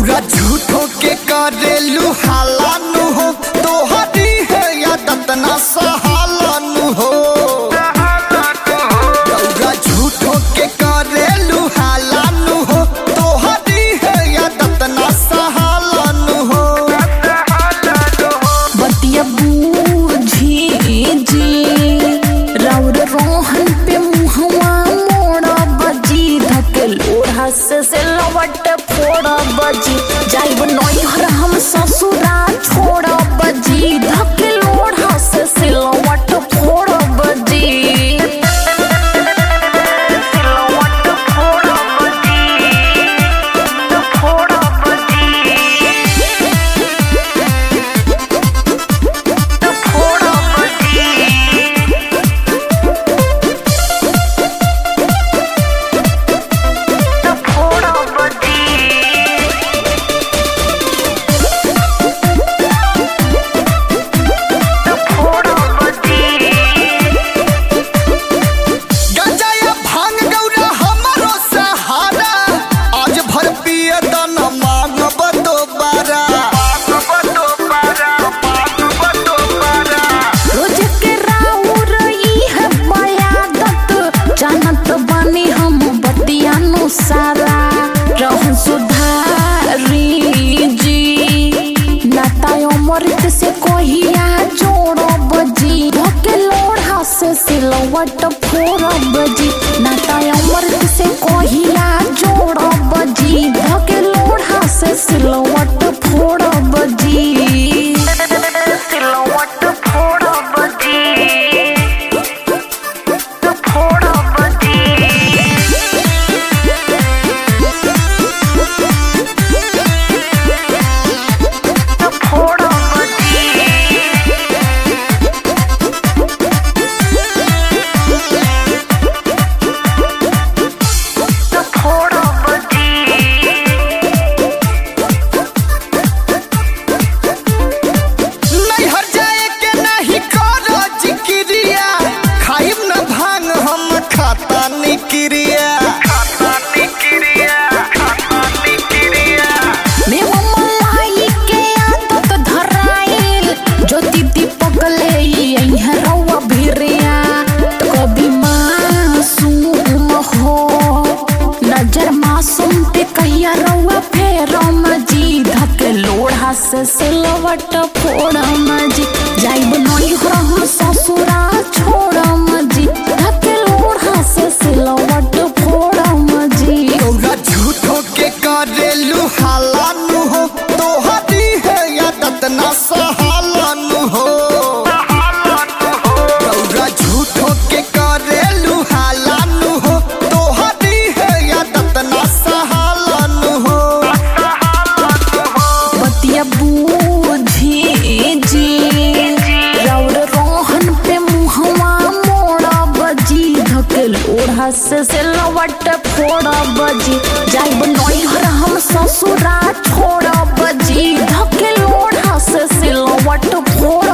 गौरा झूठो के करेलू हालानु हो तोहरी है आदत ना सहालानु हो गौरा झूठो के करेलू हालानु हो तोहरी है आदत ना सहालानु हो बतिया बूझी जी राउर रोहन पे मुहवा मोड़ा बजी धके लोढ़ा से से लवट फोड़ा बजी जाइब नैहर हम ससुरा छोड़ा बजी धके लोढ़ा से से लवट फोड़ा बजी सिलवट फोड़ा बजी फोड़ा बजी फोड़ा बजी फोड़ा बजी फोड़ा बजी गंजा या भांग गौरा हमारो सहारा आज भर पिए दन मांगब दोबारा रोज के राउर ई है बयादत जानत बानी हम बतियानु सारा रहन सुधारी जी नाता अमृत से कहिया जोड़ो बजी धके लोढ़ा से सिलवट फोड़ बजी नाता अमृत से कहिया जोड़ो बजी धके लोढ़ा से सिलवट फोड़ बजी सिलवट फोड़ बजी फोड़ बजी फोड़ बजी फोड़ नैहर जाए के नहीं करो जिक्रिया खाइब न भांग हम खाता निक्रिया मेवा मलाई के आदत धराइल ज्योति दीपक ले अइहे रउआ भिरिया तो कभी मासूम हो नजर मासूम पे कहिया रउआ फेरम जी धके लोढ़ा से सिलवट फोड़म जी जाइब नई हम ससुरा छोड़म जी धके लोढ़ा से सिलवट फोड़म जी गौरा झूठो के करेलू हालानु हो तोहरी है आदत ना सहालानु हो गौरा झूठो के करेलू हालानु हो तोहरी है आदत ना सहालानु हो बतिया बूझी जी राउर रोहन पे मुहवा मोड़ा बजी धके लोढ़ा से से लवट फोड़ा बजी जाइब नैहर हम ससुरा छोड़ा बजी धके लोढ़ा से से लवट फोड़ा